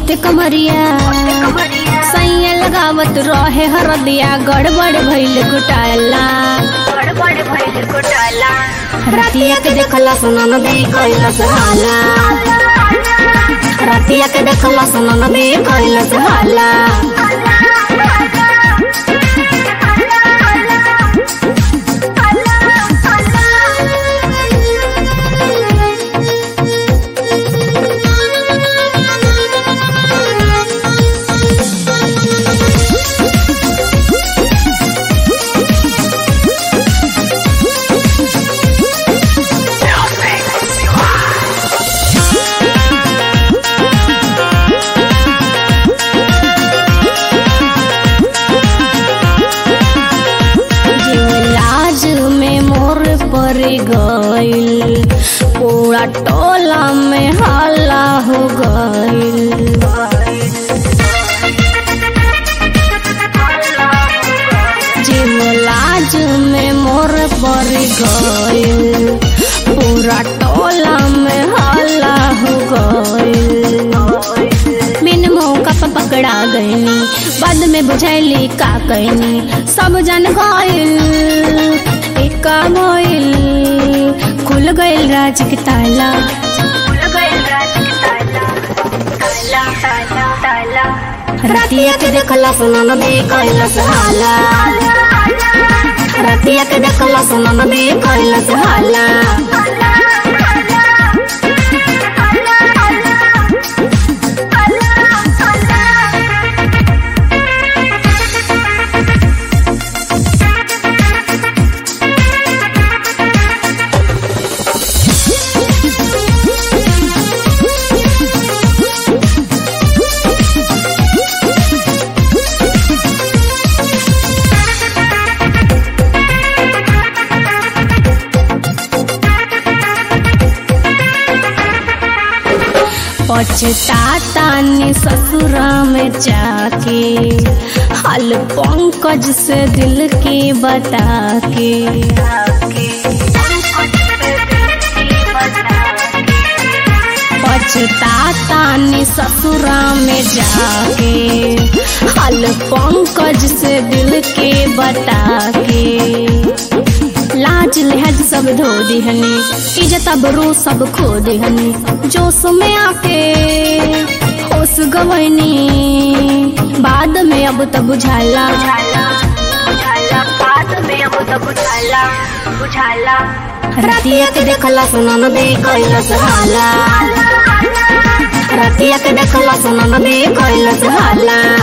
मोटे कमरिया सैया लगावत रहे हरदिया गड़बड़ भइल घोटाला रतिया के देखला सुनन दे कैला सहाला रतिया के देखला सुनन दे कैला सहाला लाज में मोर पर गइल पूरा टोला में हल्ला हो गइल जीव लाज में मोर पर गइल पूरा टोला में हल्ला हो गइल बिन मौका पर पकड़ा गईनी बाद में बुझैली का कैनी सब जन गइल एका मोइल खुल गइल राज के ताला रतिया के देखला सुनन दे कैला सहाला रतिया के देखला सुनन दे कैला सहाला पछतातानी ससुरा में जाके हाल पंकज से दिल के बता के पछतातानी ससुरा में जाके हाल पंकज से दिल के बता के लाज लिहाज सब धो दिहनी इज्जत अबरू सब खो दिहनी जोश में आके होश गवनी बाद में अब तब बुझाला रतिया के देखला सुनन दे कैला सहाला रतिया के देखला सुनन दे कैला सहाला